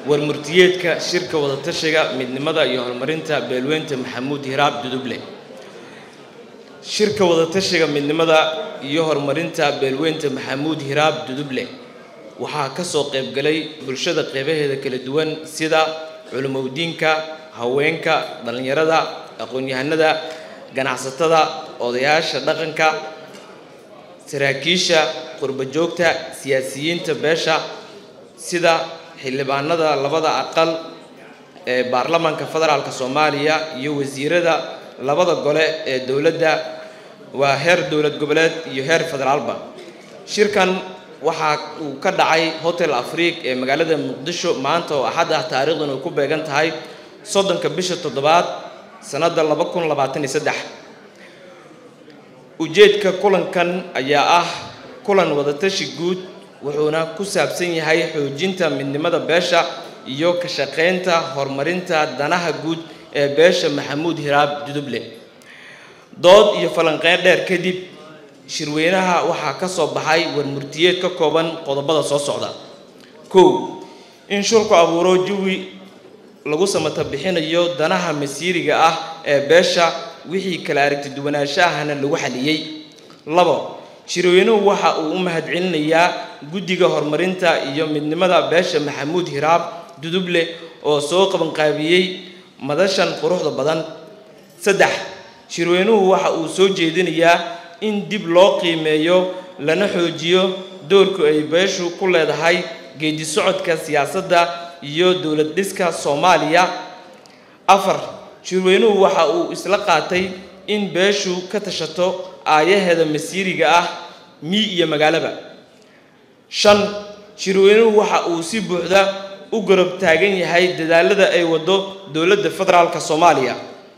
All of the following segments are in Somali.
warmurtiyeedka shirka wadatashiga midnimada iyo horumarinta beelweynta maxamuud hiraab duduble shirka wadatashiga midnimada iyo horumarinta beelweynta maxamuud hiraab duduble waxaa ka soo qaybgalay bulshada qeybaheeda kala duwan sida culimowdiinka haweenka dhallinyarada aqoon-yahanada ganacsatada odayaasha dhaqanka saraakiisha qurba joogta siyaasiyiinta beesha sida xildhibaanada labada aqal ee baarlamaanka federaalk soomaaliya iyo wasiirada labada gole ee dowladda waa heer dowlad goboleed iyo heer federaalba shirkan waxaa uu ka dhacay hotel afriik ee magaalada muqdisho maanta oo axad ah taariikhdan ay ku beegan tahay soddonka bisha toddobaad sannadda laba kun labaatan iyo saddex ujeedka kulankan ayaa ah kulan wadatashi guud wuxuuna ku saabsan yahay xoojinta midnimada beesha iyo ka shaqaynta horumarinta danaha guud ee beesha maxamuud hiraab duduble dood iyo falanqeyn dheer kadib shirweynaha waxaa ka soo baxay warmurtiyeed ka kooban qodobada soo socda kow in shulku abuuro jawi lagu samata bixinayo danaha masiiriga ah ee beesha wixii kala aragti duwanaashaahana lagu xaliyey labo shirweynuhu waxa uu u mahadcelinayaa guddiga horumarinta iyo midnimada beesha maxamuud hiraab duduble oo soo qabanqaabiyey madashan quruxda badan saddex shirweynuhu waxa uu soo jeedinayaa in dib loo qiimeeyo lana xoojiyo doorku ay beeshu ku leedahay geedi socodka siyaasadda iyo dowlad dhiska soomaaliya afar shirweynuhu waxa uu isla qaatay in beeshu ka tashato aayaheeda masiiriga ah mii iyo magaalaba shan shirweynuhu waxa uu si buuxda u garab taagan yahay dadaalada ay waddo dowladda federaalk soomaaliya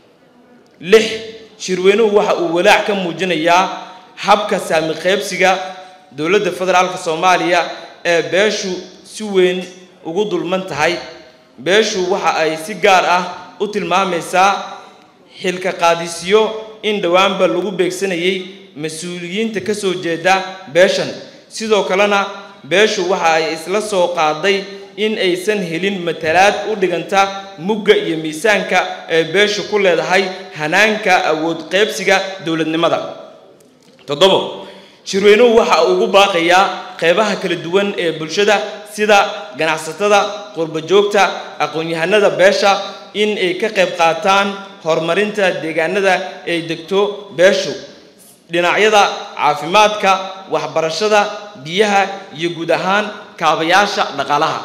lix shirweynuhu waxa uu walaac ka muujinayaa habka saami qaybsiga dowladda federaalk soomaaliya ee beeshu si weyn ugu dulman tahay beeshu waxa ay si gaar ah u tilmaamaysaa xilka qaadisyo in dhowaanba lagu beegsanayay mas-uuliyiinta ka soo jeeda beeshan sidoo kalena beeshu waxa ay isla soo qaaday in aysan helin matalaad u dhiganta mugga iyo miisaanka ee beeshu ku leedahay hanaanka awood qaybsiga dowladnimada toddobo shirweynuhu waxa uu ugu baaqayaa qeybaha kala duwan ee bulshada sida ganacsatada qurba joogta aqoon-yahanada beesha in ay ka qayb qaataan horumarinta deegaanada ay degto beeshu dhinacyada caafimaadka waxbarashada biyaha iyo guud ahaan kaabayaasha dhaqaalaha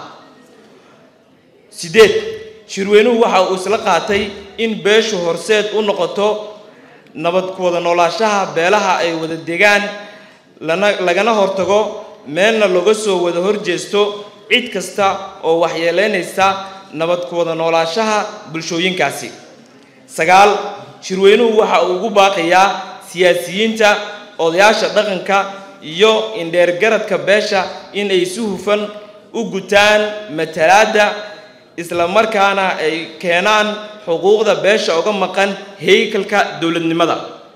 siddeed shirweynuhu waxa uu isla qaatay in beeshu horseed u noqoto nabad ku wada noolaashaha beelaha ay wada degaan lana lagana hortago meelna looga soo wada horjeesto cid kasta oo waxyeeleynaysa nabad ku wada noolaashaha bulshooyinkaasi sagaal shirweynuhu waxa uu ugu baaqayaa siyaasiyiinta odayaasha dhaqanka iyo indheergaradka beesha in ay si hufan u gutaan matalaadda isla markaana ay keenaan xuquuqda beesha uga maqan heykalka dowladnimada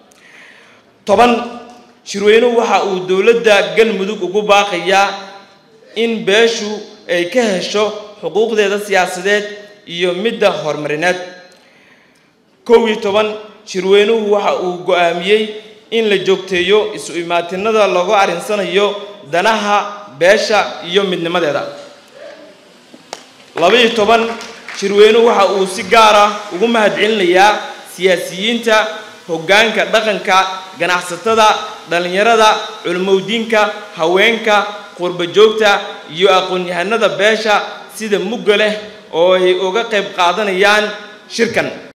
toban shirweynuhu waxa uu dowladda galmudug ugu baaqayaa in beeshu ay ka hesho xuquuqdeeda siyaasadeed iyo midda horumarineed kow iyo toban shirweynuhu waxa uu go-aamiyey in la joogteeyo isu imaatinada lagu arrinsanayo danaha beesha iyo midnimadeeda laba-iyo toban shirweynuhu waxa uu si gaar ah ugu mahadcelinayaa siyaasiyiinta hoggaanka dhaqanka ganacsatada dhallinyarada culimowdiinka haweenka qurba joogta iyo aqoon-yahanada beesha sida mugga leh oo ay uga qayb qaadanayaan shirkan